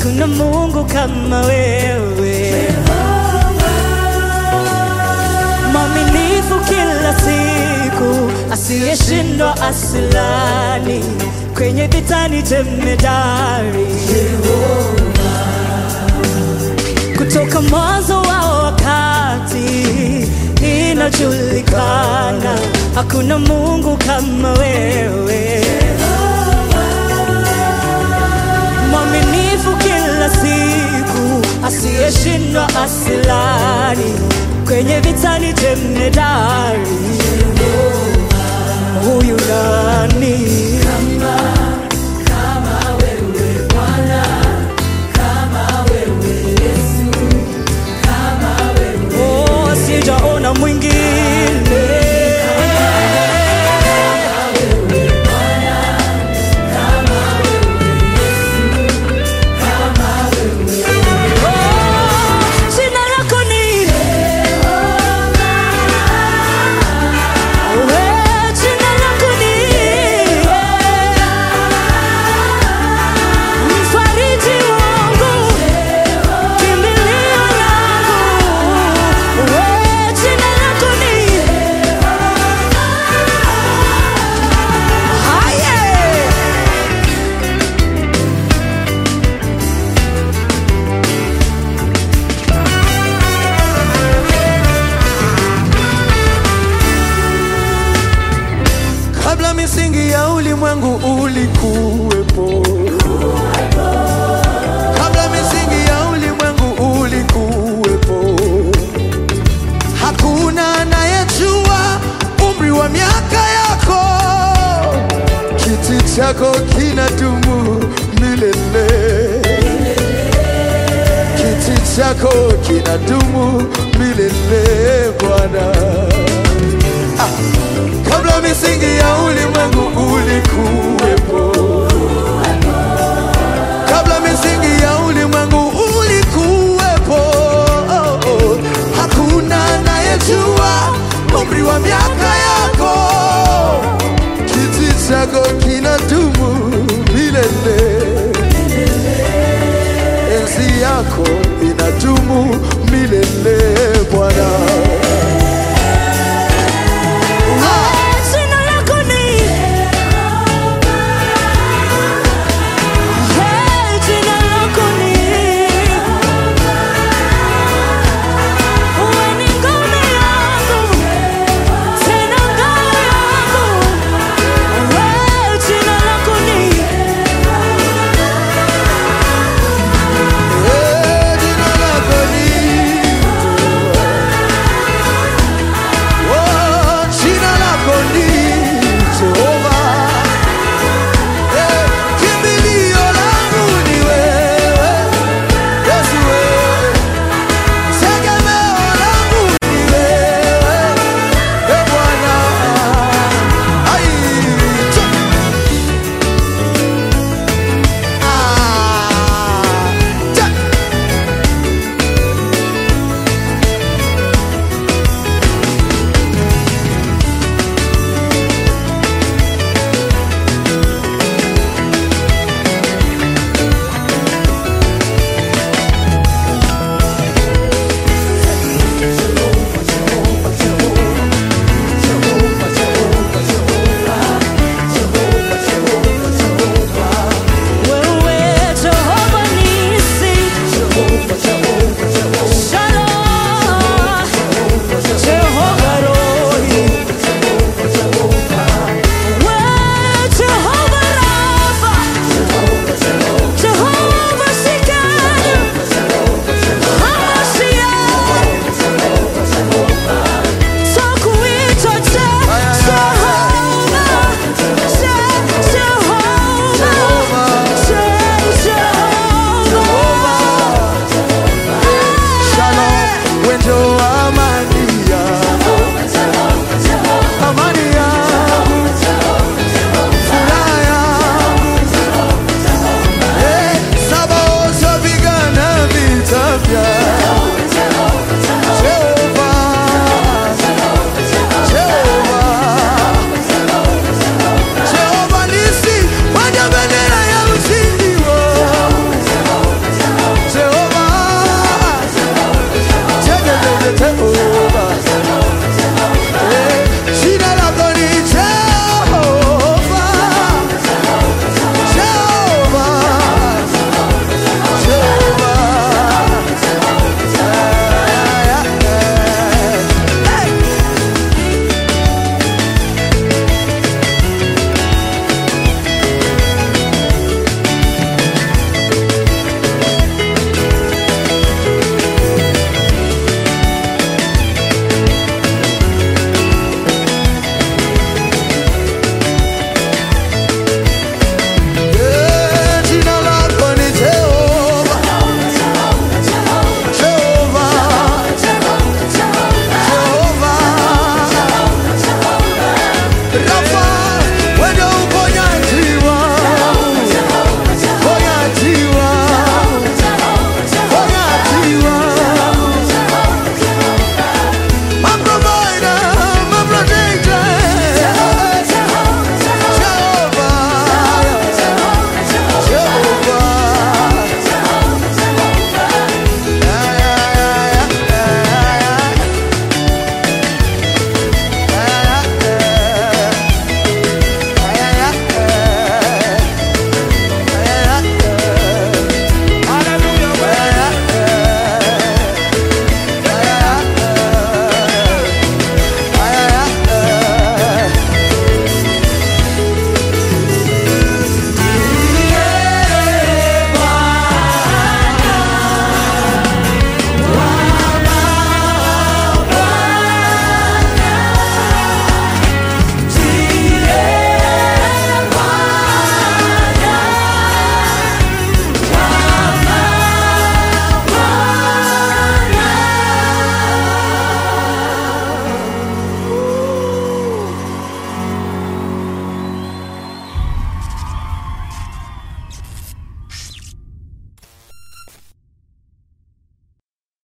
hakuna Mungu kama wewe, mwaminifu kila siku, asiyeshindwa asilani, kwenye vitani jemedari kutoka mwanzo wa wakati inajulikana, hakuna Mungu kama wewe, mwaminifu kila siku, asiyeshindwa asilani, kwenye vitani jemedari. Huyu nani? Oh, sijaona mwingine. Oh, jina lako ni Wewe, jina lako ni mfariji wangu kimbilio langu wewe, jina lako ni Haye. kabla misingi ya ulimwengu ulikuwepo, kabla misingi ya ulimwengu ulikuwepo. Hakuna anayejua umri wa miaka yako, kiti chako kinadumu milele, kiti chako kinadumu milele Bwana kabla misingi ya ulimwengu ulikuwepo, kabla misingi ya ulimwengu ulikuwepo. Oh, oh. Hakuna anayejua umri wa miaka yako, kiti chako kinadumu milele, enzi yako inadumu milele Bwana.